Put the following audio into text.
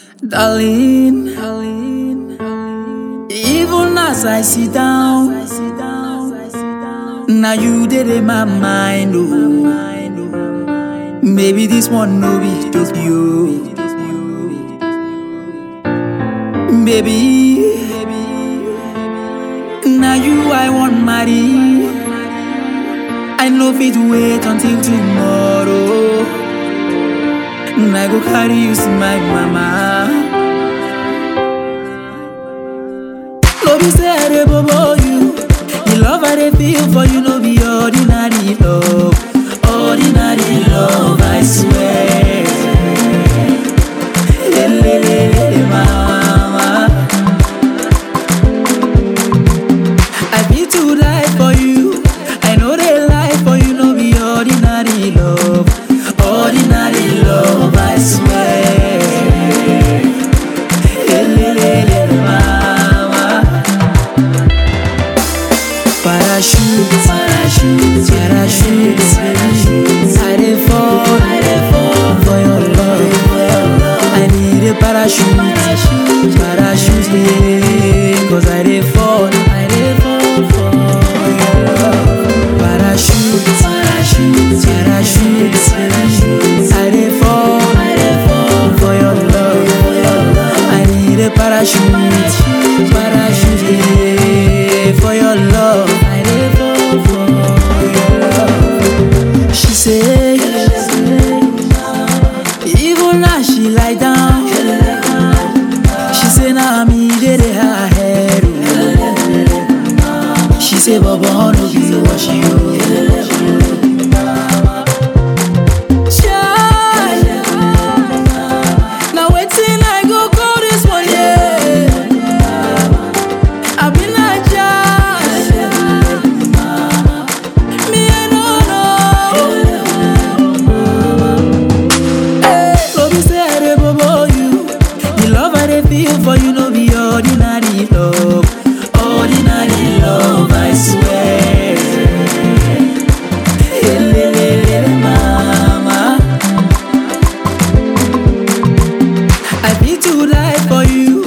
Darling, even as I sit down, now you did in my mind. Oh, maybe this one no be just you, baby. Now you I want marry. I know fit wait until tomorrow. I go carry you see my mama. No be say I dey bobo you. The love I dey feel for you no be ordinary love. Ordinary love, I swear. Lelelele, mama. I feel to die for you. I know they lie for you, no be ordinary love. Ordinary love, I swear. Elelele, mama. Parachute, parachute, parachute, parachute. I dey fall, I dey fall for your love. I need a parachute, parachute, yeah. Cause I dey fall, I dey fall for your love. Parachute, parachute, parachute, parachute. I dey fall, I dey fall for your love. I need a parachute, parachute, yeah. For your love, I dey fall for your love. She say, even as she lie down, she say na me dey dey her head. oh. She say, Baba, no be wash you. Child, Now waiting, I go call this one, yeah. I been a judge. Me, I don't know. Hey, no be say I dey bobo you. The love I dey feel for you no be ordinary love. Ordinary love, I swear. Elelele, mama. I feel to die for you.